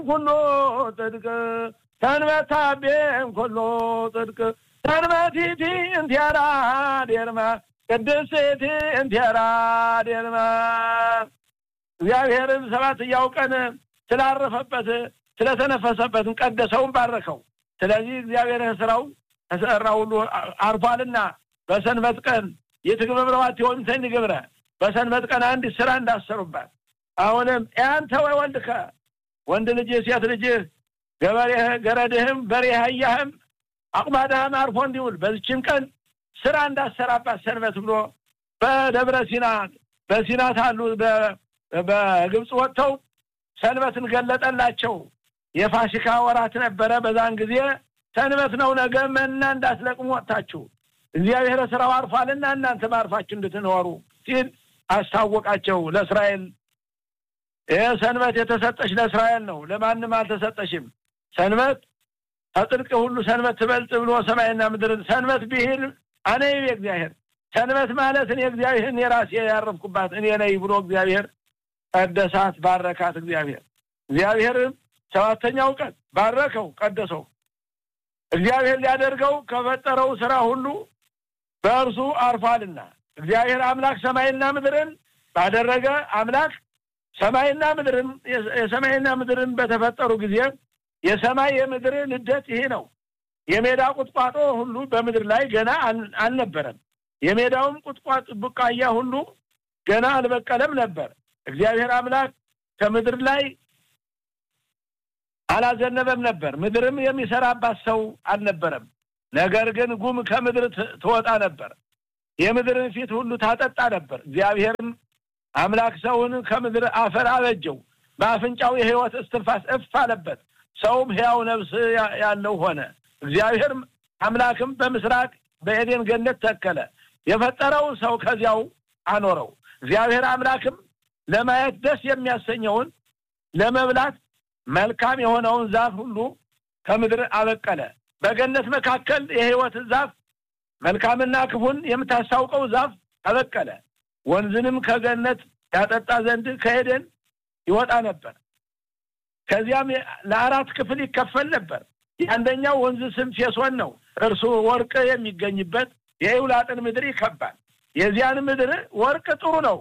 ኩሎ ጽድቅ ሰንበታቤም ኩሎ ጽድቅ ሰንበቲቲ እንቲያራ ዴርማ ቅድስቲ እንቲያራ ዴርማ እግዚአብሔርን ሰባተኛው ቀን ስላረፈበት ስለተነፈሰበትን ቀደሰውን ባረከው። ስለዚህ እግዚአብሔር ስራው ተሰራ ሁሉ አርፏልና በሰንበት ቀን የትግብብረዋት የሆንተን ግብረ በሰንበት ቀን አንድ ስራ እንዳሰሩባት አሁንም ያንተ ወይ ወልድከ ወንድ ልጅህ ሴት ልጅህ ገበሬህ ገረድህም በሬህ አህያህም አቁማዳህም አርፎ እንዲውል በዚችን ቀን ስራ እንዳሰራባት ሰንበት ብሎ በደብረ ሲና በሲና ታሉ በግብፅ ወጥተው ሰንበትን ገለጠላቸው። የፋሲካ ወራት ነበረ። በዛን ጊዜ ሰንበት ነው፣ ነገ መና እንዳትለቅሙ ወጥታችሁ እግዚአብሔር ስራው አርፏልና እናንተ ማርፋችሁ እንድትኖሩ ሲል አስታወቃቸው ለእስራኤል። ይህ ሰንበት የተሰጠች ለእስራኤል ነው፣ ለማንም አልተሰጠሽም። ሰንበት ከጽድቅ ሁሉ ሰንበት ትበልጥ ብሎ ሰማይና ምድርን ሰንበት ብሂል አነ ይቤ እግዚአብሔር ሰንበት ማለት እኔ እግዚአብሔርን የራሴ ያረፍኩባት እኔ ነኝ ብሎ እግዚአብሔር ቀደሳት፣ ባረካት። እግዚአብሔር እግዚአብሔርም ሰባተኛው ቀን ባረከው፣ ቀደሰው። እግዚአብሔር ሊያደርገው ከፈጠረው ስራ ሁሉ በእርሱ አርፏልና እግዚአብሔር አምላክ ሰማይና ምድርን ባደረገ አምላክ ሰማይና ምድርን የሰማይና ምድርን በተፈጠሩ ጊዜ የሰማይ የምድር ልደት ይሄ ነው። የሜዳ ቁጥቋጦ ሁሉ በምድር ላይ ገና አልነበረም። የሜዳውም ቁጥቋጥ ቡቃያ ሁሉ ገና አልበቀለም ነበር። እግዚአብሔር አምላክ ከምድር ላይ አላዘነበም ነበር። ምድርም የሚሰራባት ሰው አልነበረም። ነገር ግን ጉም ከምድር ትወጣ ነበር፣ የምድርን ፊት ሁሉ ታጠጣ ነበር። እግዚአብሔርም አምላክ ሰውን ከምድር አፈር አበጀው፣ በአፍንጫው የሕይወት እስትንፋስ እፍ አለበት። ሰውም ሕያው ነፍስ ያለው ሆነ። እግዚአብሔርም አምላክም በምስራቅ በኤዴን ገነት ተከለ፣ የፈጠረው ሰው ከዚያው አኖረው። እግዚአብሔር አምላክም ለማየት ደስ የሚያሰኘውን ለመብላት መልካም የሆነውን ዛፍ ሁሉ ከምድር አበቀለ። በገነት መካከል የሕይወት ዛፍ መልካምና ክፉን የምታስታውቀው ዛፍ አበቀለ። ወንዝንም ከገነት ያጠጣ ዘንድ ከኤደን ይወጣ ነበር። ከዚያም ለአራት ክፍል ይከፈል ነበር። የአንደኛው ወንዝ ስም ፌሶን ነው። እርሱ ወርቅ የሚገኝበት የኤውላጥን ምድር ይከባል። የዚያን ምድር ወርቅ ጥሩ ነው።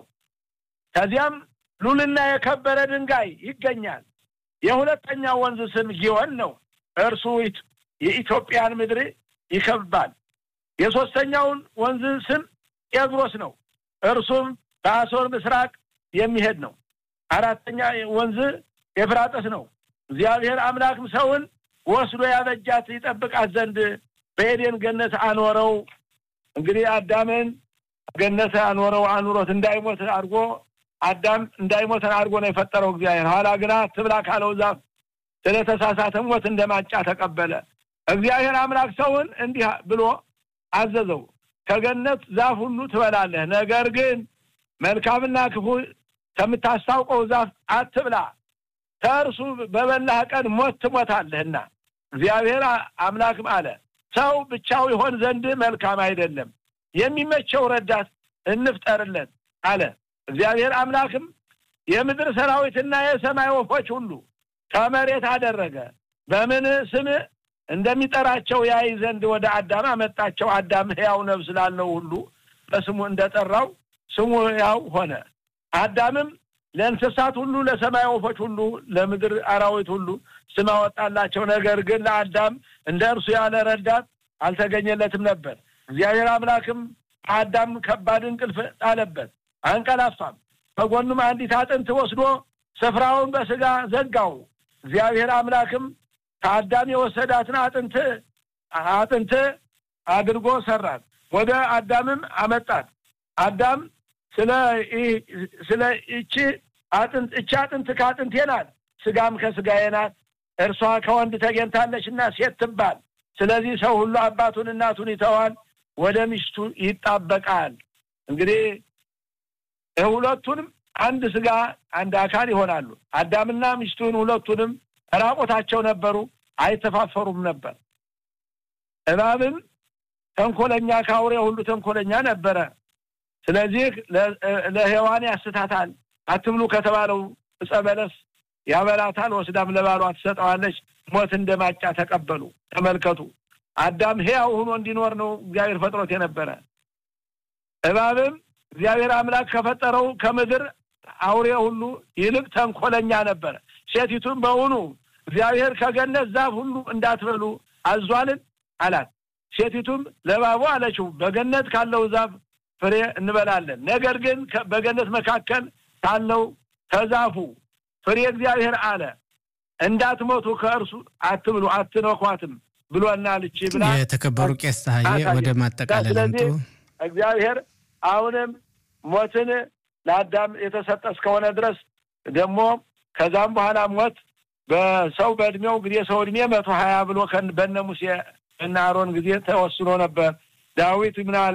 ከዚያም ሉልና የከበረ ድንጋይ ይገኛል። የሁለተኛው ወንዝ ስም ጊዮን ነው። እርሱ የኢትዮጵያን ምድር ይከባል። የሶስተኛውን ወንዝ ስም ጤግሮስ ነው። እርሱም በአሶር ምስራቅ የሚሄድ ነው። አራተኛ ወንዝ ኤፍራጥስ ነው። እግዚአብሔር አምላክም ሰውን ወስዶ ያበጃት ይጠብቃት ዘንድ በኤዴን ገነት አኖረው። እንግዲህ አዳምን ገነት አኖረው አኑሮት እንዳይሞት አድርጎ አዳም እንዳይሞተን አድርጎ ነው የፈጠረው እግዚአብሔር። ኋላ ግና ትብላ ካለው ዛፍ ስለተሳሳተ ሞት እንደማጫ ተቀበለ። እግዚአብሔር አምላክ ሰውን እንዲህ ብሎ አዘዘው፣ ከገነት ዛፍ ሁሉ ትበላለህ፣ ነገር ግን መልካምና ክፉ ከምታስታውቀው ዛፍ አትብላ፣ ከእርሱ በበላህ ቀን ሞት ትሞታለህና። እግዚአብሔር አምላክም አለ ሰው ብቻው ይሆን ዘንድ መልካም አይደለም፣ የሚመቸው ረዳት እንፍጠርለት አለ። እግዚአብሔር አምላክም የምድር ሰራዊትና የሰማይ ወፎች ሁሉ ከመሬት አደረገ። በምን ስም እንደሚጠራቸው ያይ ዘንድ ወደ አዳም አመጣቸው። አዳም ሕያው ነፍስ ላለው ሁሉ በስሙ እንደጠራው ስሙ ሕያው ሆነ። አዳምም ለእንስሳት ሁሉ፣ ለሰማይ ወፎች ሁሉ፣ ለምድር አራዊት ሁሉ ስም አወጣላቸው። ነገር ግን ለአዳም እንደ እርሱ ያለ ረዳት አልተገኘለትም ነበር። እግዚአብሔር አምላክም አዳም ከባድ እንቅልፍ ጣለበት፣ አንቀላፋም። ከጎኑም አንዲት አጥንት ወስዶ ስፍራውን በስጋ ዘጋው። እግዚአብሔር አምላክም ከአዳም የወሰዳትን አጥንት አጥንት አድርጎ ሰራት፣ ወደ አዳምም አመጣት። አዳም ስለ ስለ እቺ አጥንት እቺ አጥንት ከአጥንቴ ናት፣ ስጋም ከስጋዬ ናት፣ እርሷ ከወንድ ተገኝታለችና ሴት ትባል። ስለዚህ ሰው ሁሉ አባቱን እናቱን ይተዋል፣ ወደ ሚስቱ ይጣበቃል። እንግዲህ ሁለቱንም አንድ ስጋ አንድ አካል ይሆናሉ። አዳምና ሚስቱን ሁለቱንም ራቆታቸው ነበሩ፣ አይተፋፈሩም ነበር። እባብም ተንኮለኛ ከአውሬ ሁሉ ተንኮለኛ ነበረ። ስለዚህ ለሔዋን ያስታታል። አትብሉ ከተባለው ዕፀ በለስ ያበላታል፣ ወስዳም ለባሏ ትሰጠዋለች። ሞት እንደ ማጫ ተቀበሉ። ተመልከቱ፣ አዳም ሕያው ሆኖ እንዲኖር ነው እግዚአብሔር ፈጥሮት የነበረ። እባብም እግዚአብሔር አምላክ ከፈጠረው ከምድር አውሬ ሁሉ ይልቅ ተንኮለኛ ነበረ። ሴቲቱም በውኑ እግዚአብሔር ከገነት ዛፍ ሁሉ እንዳትበሉ አዟልን አላት። ሴቲቱም ለእባቡ አለችው በገነት ካለው ዛፍ ፍሬ እንበላለን፣ ነገር ግን በገነት መካከል ካለው ከዛፉ ፍሬ እግዚአብሔር አለ እንዳትሞቱ ከእርሱ አትብሉ አትነኳትም ብሎናል። እቺ ብላ የተከበሩ ቄስ ፀሐዬ ወደ ማጠቃለል አምጡ። እግዚአብሔር አሁንም ሞትን ለአዳም የተሰጠ እስከሆነ ድረስ ደግሞ ከዛም በኋላ ሞት በሰው በእድሜው እንግዲህ የሰው እድሜ መቶ ሀያ ብሎ በነ ሙሴ እና አሮን ጊዜ ተወስኖ ነበር። ዳዊት ምን አለ?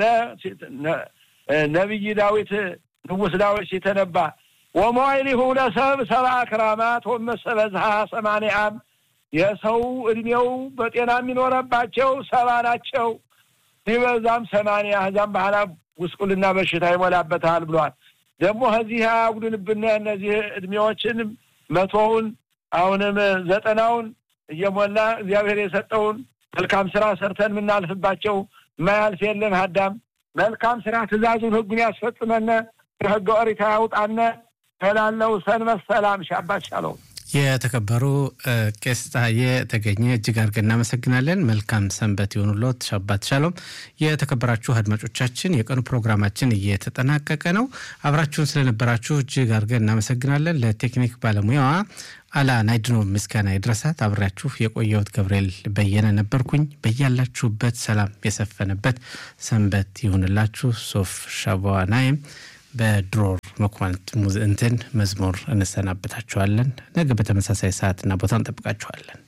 ነቢይ ዳዊት ንጉሥ ዳዊት ሲተነባ ወሞይሊሁ ለሰብ ሰብአ ክራማት ወመሰበዝሃ ሰማንያ ዓም የሰው እድሜው በጤና የሚኖረባቸው ሰባ ናቸው፣ ሲበዛም ሰማንያ ከዛም በኋላ ጉስቁልና በሽታ ይሞላበታል ብሏል። ደግሞ ከዚህ አያጉድንብን እነዚህ እድሜዎችን መቶውን አሁንም ዘጠናውን እየሞላ እግዚአብሔር የሰጠውን መልካም ስራ ሰርተን የምናልፍባቸው ማያልፍ የለም። አዳም መልካም ስራ ትእዛዙን ህጉን ያስፈጽመነ ከህገ ኦሪት ያውጣነ ከላለው ሰንበት ሰላም ሻባት ሻለው የተከበሩ ቄስ ፀሐዬ ተገኘ እጅግ አድርገን እናመሰግናለን። መልካም ሰንበት የሆኑሎት ሻባት ሻሎም። የተከበራችሁ አድማጮቻችን የቀኑ ፕሮግራማችን እየተጠናቀቀ ነው። አብራችሁን ስለነበራችሁ እጅግ አድርገን እናመሰግናለን። ለቴክኒክ ባለሙያዋ አላ ናይድኖ ምስጋና ይድረሳት። አብሬያችሁ የቆየሁት ገብርኤል በየነ ነበርኩኝ። በያላችሁበት ሰላም የሰፈነበት ሰንበት ይሁንላችሁ። ሶፍ ሻባዋ ናይም በድሮር መኳንንት እንትን መዝሙር እንሰናበታችኋለን። ነገ በተመሳሳይ ሰዓትና ቦታ እንጠብቃችኋለን።